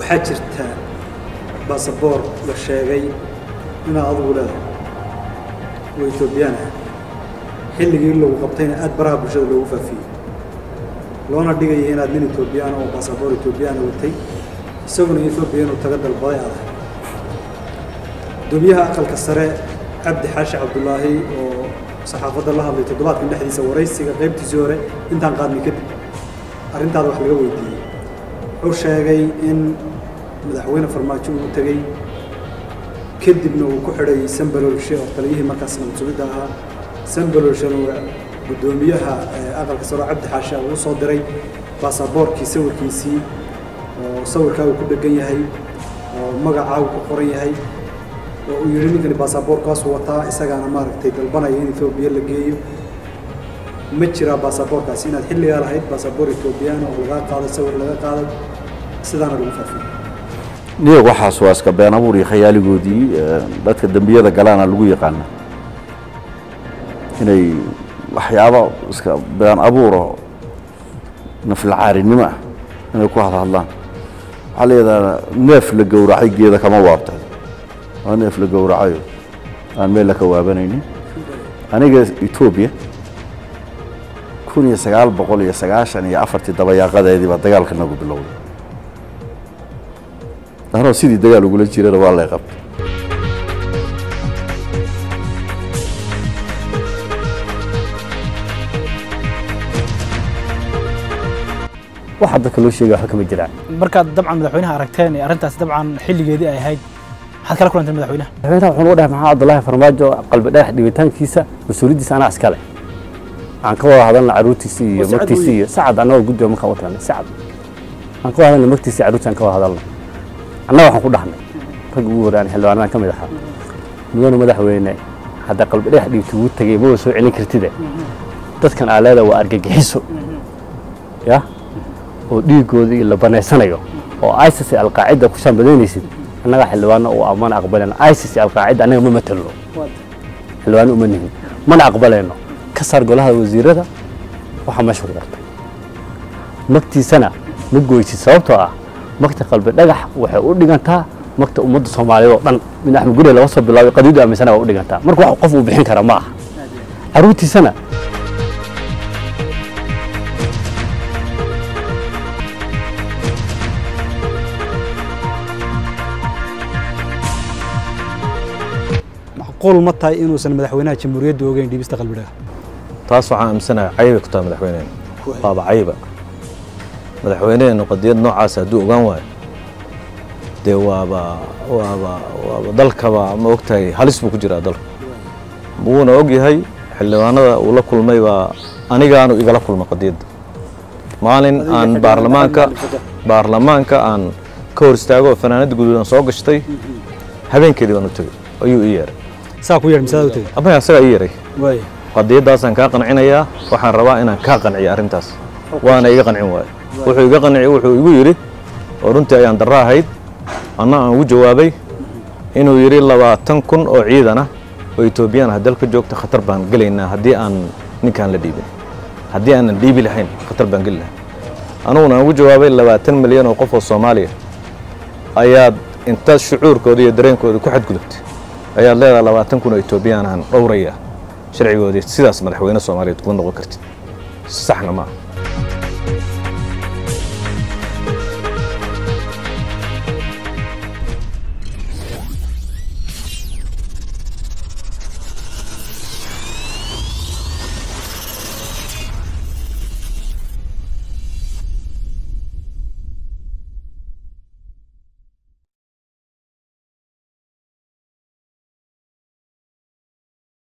waxaa jirta baasaboor la sheegay inaad adigu leedahay oo etoobiyaan ah xilligii lagu qabtayna aad baraha bulshada loogu faafiyey loona dhigaya inaad nin etoobiyaan oo baasaboor etoobiyaana watay isaguna etoobiya inuu taga dalbaday aad ahay gudoomiyaha aqalka sare cabdi xaashi cabdulaahi oo saxaafadda la hadlay toddobaadkan dhexdiisa waraysiga qaybtiisii hore intaan qaadnay kadib arrintaada wax laga weydiiyey wuxuu sheegay in madaxweyne farmaajo uu tegey kadibna uu ku xidhay sambalolshe oo taliyihii markaas nabad sugidda ahaa sambalolshena uu guddoomiyaha aqalka sare oo cabdi xaashi uu soo diray baasaboorkii sawirkiisii oo sawirkaagu ku dhegan yahay oo magacaagu ku qoran yahay oo uu yidhi ninkani baasaboorkaasuu wataa isagaana maaragtay dalbanaya in etoobiya la geeyo ma jiraa baasaboorkaasi inaad xilligaa lahayd baasaboor etoobiyaana oo lagaa qaaday sawir laga qaaday sidaana lagu faafiyey niyag waxaas waa iska been abuur iyo khayaaligoodii dadka dembiyada galaana lagu yaqaana inay waxyaabo iska been abuuro naflacaarinimo ah inay ku hadhadlaan waxaa la yidhahdaa neef la gowracay geeda kama waabtay waa neef la gowracayo aan meel la ka waabanaynin aniga etoobiya kun iyo sagaal boqol iyo sagaashan iyo afartii dabayaaqadeedii baa dagaalka nagu bilowday anoo sidii dagaal ugula jirana waa lay qabtay waxa dadka loo sheegay waxba kama jiraan markaad dabcan madaxweynaha aragteen ee arrintaas dabcan xilligeedii ay ahayd maxaad kala kulanteen madaxweynaha madaxweynaha wuxuu noo dhahay maxaa cabdullaahi farmaajo qalbi dhagax dhibitaankiisa mas-uuliyaddiisa anaa iskale waxaan ka wada hadalna carruurtiisii iyo Sacad magtiisii weeye. iyo sacad annagoo guddiga markaan u tagnay sacad waxaan ka wada hadalna magtiisii carruurtii aan ka wada hadalna annaga waxaan ku dhahnay rag ugu horaan xildhibaanadan ka mid ahaa mudane madaxweyne hadda qalbi dhagax dhibti ugu tegey maba soo celin kartide dadkan aa leeda waa argagixiso ya oo dhiiggoodii la banaysanayo oo isis iyo alqaacida ku shaambadaynaysid annaga xildhibaano oo amana aqbaleno isis iyo alqaacida annaga ma matalo xildhibaano uma nihin mana aqbaleyno ka saar golaha wasiirada waxaa meesha ku qortay magtiisana ma goysid sababtoo ah magta qalbi dhagax waxay u dhigantaa magta ummadda soomaaliyeed oo dhan min axmed gurey laga soo bilaabay qadiidu aaminsana waa u dhigantaa marka wax qof uu bixin kara ma aha carruurtiisana macquul ma tahay inuusan madaxweynaha jamhuuriyadda ogeyn dhibista qalbidhaga taas waxaan aaminsanahay cayibay ku tahay madaxweyneena waaba cayiba madaxweyneenu qadiyad noocaas hadduu ogaan waayo dee waaba waaba waaba dalkaba ma ogtahay halis buu ku jiraa dalku wuuna og yahay xildhibaanada uu la kulmay baa anigaanu igala kulma qadiyadda maalin aan baarlamaanka baarlamaanka aan ka hor istaago oo fanaanada guduudan soo gashtay habeenkeedii baan u tegey ayuu ii yeeray saa ku yeedh misaada u tegey abaya asagaa ii yeeray waay qadiyaddaasaan kaa qancinayaa waxaan rabaa inaan kaa qanciyo arrintaas waana iga qancin waayo wuxuu iga qanciy wuxuu igu yidhi oo runtii ayaan darro ahayd anna aan ugu jawaabay inuu yidhi labaatan kun oo ciidan ah oo etoobiyaan ah dalka joogta khatar baan gelaynaa haddii aan ninkaan la dhiibin haddii aanan dhiibi lahayn khatar baan geli lahaa anuguna aan ugu jawaabay labaatan milyan oo qof oo soomaaliya ayaad intaad shucuurkooda iyo dareenkooda ku xadgudubtay ayaad leedahay labaatan kun oo etoobiyaan aan dhowraya sharcigoodii sidaas madaxweyne soomaaliyeed kuma noqon kartid saxna maaha